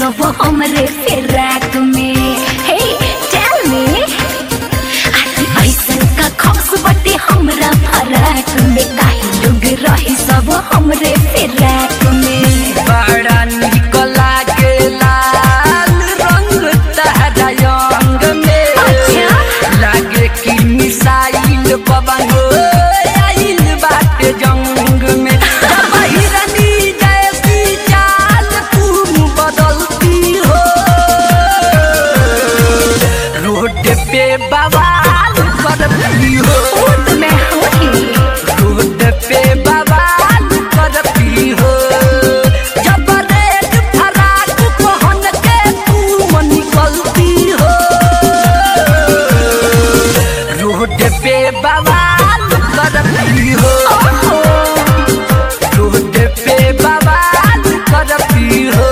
सब हमरे फिराक में हे टेल मी ऐसन का खास बटे हमरा फराक में काहे लोग रही सब हमरे फिराक में बड़ा निक लागेला रंग तहरा अंग में अच्छा। लागे कि मिसाइल पवन आइल बाटे जंग में हिरनी जैसी चाल तुम बदलती हो रोड पे बवाल करती हो वो तो मैं हूँ ही रोड पे बवाल करती हो जब रेड फराक पहन के तुम निकलती हो रोड पे बवाल करती हो रोड पे बवाल करती हो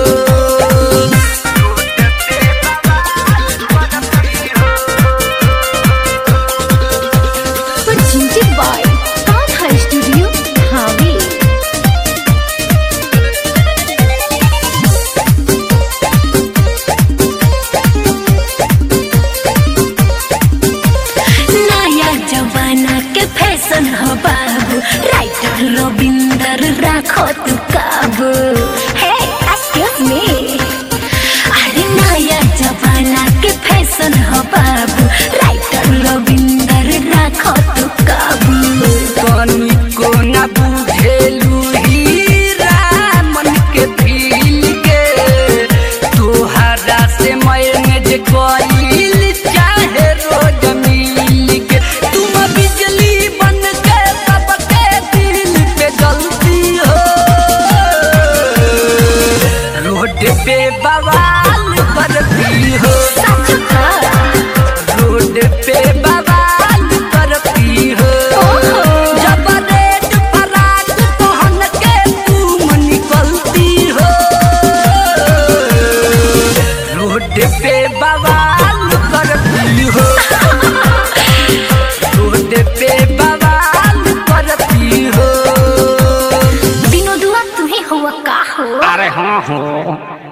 रोड पे बवाल करती हो जिंजी बॉय कौन है स्टूडियो हावी नया जमाना के फैशन हो बाबू राइटर रविंदर राखो तू काबू हे एक्सक्यूज मी अरे नया जमाना के फैशन हो बाबू राइटर रविंदर राखो तू काबू कनी को न बुझेलू हीरा मन के फील के तोहरा से मैनेज कइल चाहे रोज मिल के तुम बिजली बन के सबके दिल पे जलती हो रोड पे बवाल करती हो सच का रोड पे बवाल करती हो जब रेड फराक पहन के तुम निकलती हो रोड पे बवाल करती हो रोड पे बवाल करती हो विनोदुआ तुम्हें हुआ का हो अरे हाँ हो